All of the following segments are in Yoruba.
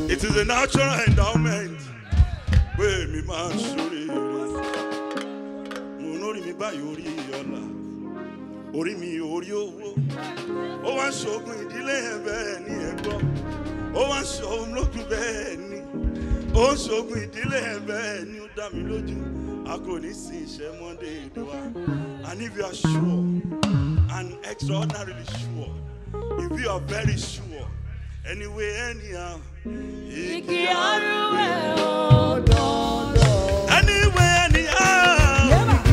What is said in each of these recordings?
It is a natural endowment. Pé mi máa ń ṣorí rẹ̀. Mo lórí mi báyìí orí ọ̀la. Orí mi orí owó. Ó wá ń ṣoògùn ìdílé yẹn bẹ́ẹ̀ ni ẹ gbọ́. Ó wá ń ṣoògùn lókun bẹ́ẹ̀ ni. Ó ń ṣoògùn ìdílé yẹn bẹ́ẹ̀ ni ó dá mi lójú. A kò ní sin iṣẹ́ mọ́ndé èdè wa. And if you are sure and extraordinarily sure, if you are very sure, anyway, anyhow, Igi arúgbó òdòdó. anyway, anyhow,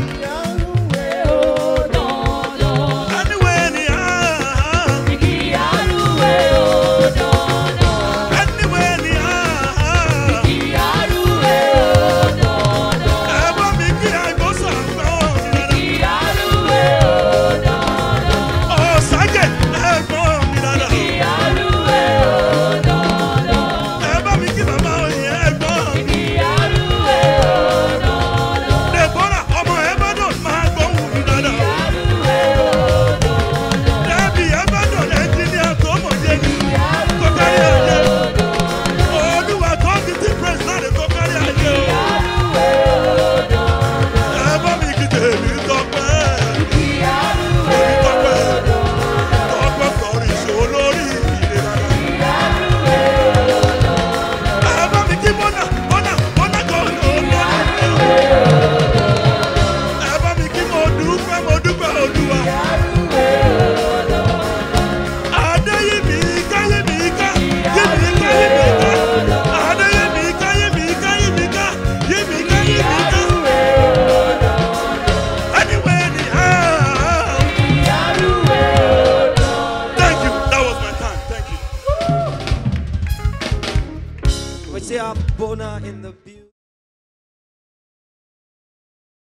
Òdòdó. anyway, anyhow, Igi arúgbó òdòdó. anyway, anyhow. Igi arúgbó òdòdó. Ẹ bá mi kí àìbọ́sà gbọ́ mi dáadáa. Igi arúgbó òdòdó. Ọ̀sájẹ̀ ẹ gbọ́ mi dáadáa. Igi arúgbó òdòdó. Ẹ bá mi kí bàbá òyìn ẹ gbọ́ mi. Igi arúgbó òdòdó. Deborah ọmọ ẹ bá dùn máa gbóhùn mi dáadáa. Arúgbó òdòdó. Dẹ́bi ẹ bá dùn ẹnjìníà tó mọ̀ yé mi. Tó kárí ayé. Olúwa tó fi ti praise náà lè tó kárí ayé o. Arúgbó òdòdó. Ẹ bá mi kí tèmi tọpẹ́. Igi arúgbó Tèmi tọpẹ́. Tọpẹ́ kọrin ìṣòro lórí ìlera. Ẹ bá mi kí Mọ́nà Mọ́nà Mọ́nà kan ló lọ́nà. Ẹ bá mi kí mo dúpẹ́ mo dúpẹ́ Olúwa. Adéyẹmí ká yẹmí ká yẹmí ká yẹmí ká. Adéyẹmí ká yẹmí ká yẹmí ká yẹmí ká yẹmí ká. Anyway, anyhow. Thank you. That was my time. Thank you. We say our Bona in the building.